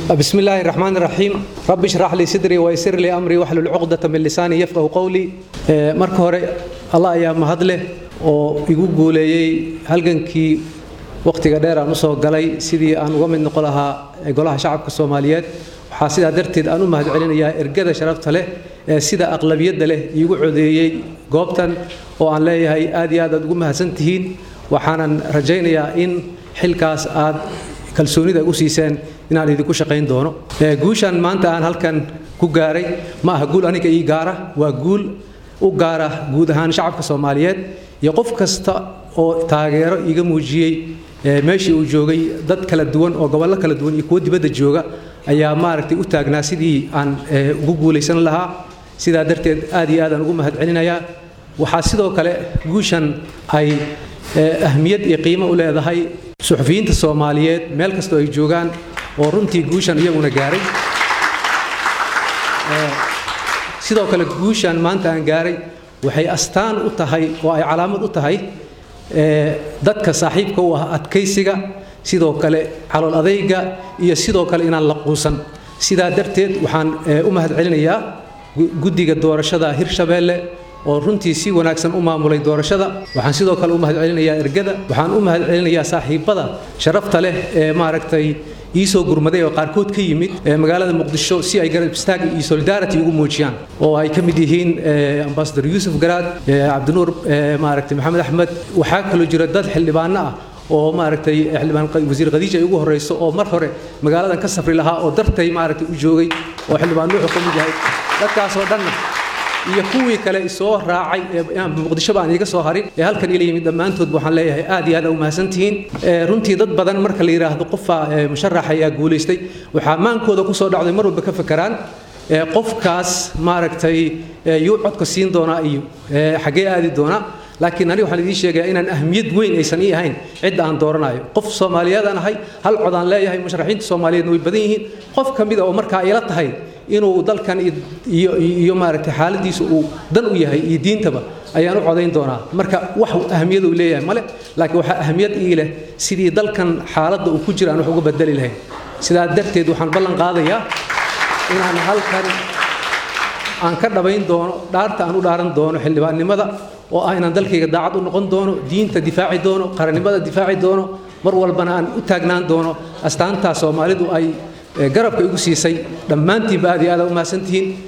بسم الله الرحمن الرحيم رب اشرح لي صدري ويسر لي امري واحلل عقدة من لساني يفقهوا قولي marka hore Allah ayaa mahad leh oo igu guuleeyay halgankii waqtiga dheer aan u soo galay sidii aan uga mid noqon lahaa golaha shacabka Soomaaliyeed waxaa sidaa darteed aan u mahad celinayaa ergada sharafta leh ee sida aqlabiyadda leh igu codeeyay goobtan oo aan leeyahay aad iyo aad aad ugu mahadsan tihiin waxaanan rajaynayaa in xilkaas aad kalsoonida u siiseen inaan idinku shaqayn doono guushan maanta aan halkan ku gaaray ma aha guul aniga ii gaara waa guul u gaara guud ahaan shacabka soomaaliyeed iyo qof kasta oo taageero iiga muujiyey meeshii uu joogay dad kala duwan oo gobollo kala duwan iyo kuwo dibadda jooga ayaa maaragtay u taagnaa sidii aan ugu guulaysan lahaa sidaa darteed aad iyo aadaan ugu mahad celinayaa waxaa sidoo kale guushan ay ahmiyad iyo qiimo u leedahay suxufiyiinta soomaaliyeed meel kastoo ay joogaan oo runtii guushan iyaguna gaaray sidoo kale guushan maanta aan gaaray waxay astaan u tahay oo ay calaamad u tahay dadka saaxiibka u ah adkaysiga sidoo kale calool adayga iyo sidoo kale inaan la quusan sidaa darteed waxaan u mahad celinayaa guddiga doorashada hirshabeelle oo runtii si wanaagsan u maamulay doorashada waxaan sidoo kale u mahad celinayaa ergada waxaan u mahad celinayaa saaxiibada sharafta leh ee maaragtay iisoo gurmaday oo qaarkood ka yimid magaalada muqdisho si ay garab istaag iyo solidarity ugu muujiyaan oo ay ka mid yihiin ambasador yuusuf garaad cabdinuur maaragtay maxamed axmed waxaa kaloo jira dad xildhibaano ah oo maaragtay xildhibaan wasiir khadiija ay ugu horeyso oo mar hore magaaladan ka safri lahaa oo dartay maaragtay u joogay oo xildhibaan nuuxu ka mid yahay dadkaasoo dhanna iyo kuwii kale soo raacay muqdishoba aan iiga soo harin ee halkan ila yimid dhammaantood waxaan leeyahay aad iyo aad u mahadsantihiin runtii dad badan marka la yidhaahdo qofaa musharax ayaa guulaystay waxaa maankooda ku soo dhacday mar walba ka fakeraan qofkaas maaragtay yuu codka siin doonaa iyo xaggee aadi doonaa laakiin aniga waxaan idiin sheegayaa inaan ahmiyad weyn aysan ii ahayn cidda aan dooranayo qof soomaaliyeedaan ahay hal cod aan leeyahay musharaxiinta soomaaliyeedna way badan yihiin qof ka mid a oo markaa ila tahay inuu dalkan iyo iyo maaragtay xaaladiisa uu dan u yahay iyo diintaba ayaan u codayn doonaa marka wax ahmiyad uu leeyahay male laakiin waxaa ahmiyad ii leh sidii dalkan xaaladda uu ku jira aan wax uga bedeli lahayn sidaa darteed waxaan ballan qaadayaa inaan halkan aan ka dhabayn doono dhaarta aan u dhaaran doono xildhibaannimada oo ah inaan dalkayga daacad u noqon doono diinta difaaci doono qarannimada difaaci doono mar walbana aan u taagnaan doono astaantaa soomaalidu ay garabka igu siisay dhammaantiinba aad iyo aad u mahadsantihiin